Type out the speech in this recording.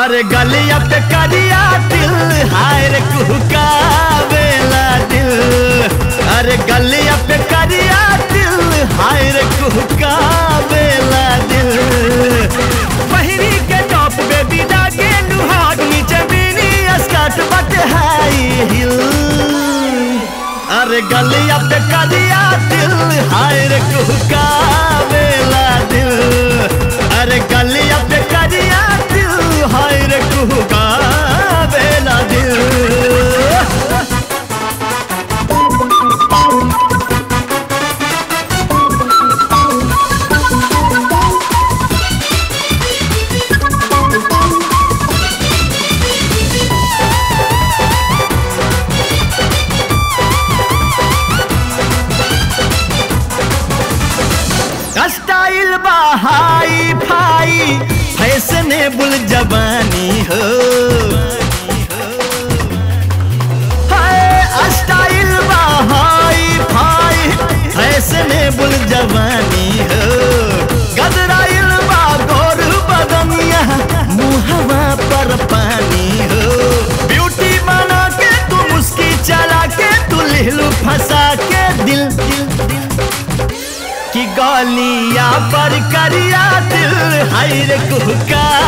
अरे गलिया पे करिया दिल हाय रे कुहका बेला दिल अरे गलिया पे करिया दिल हाय रे कुहका बेला दिल पहिरी के टॉप बेबी लागे नुहाट नीचे बीनी स्कर्ट बट हाई हिल अरे गलिया पे करिया दिल हाय रे कुहका बेला दिल अरे गलिया पे करिया दिल हाय रे कुहका बेला दिल स्टाइल बहाई फाई फैशनेबल जवानी हो हाय स्टाइल बहाई फाई फैशनेबल जवानी हो गदराइल बा गोर बदनिया मुहवा पर पानी हो ब्यूटी बना के तू मुस्की चला के तू लिहलू फंसा के दिल दिल दिल कि गलिया पर करिया दिल हाय रे कुहका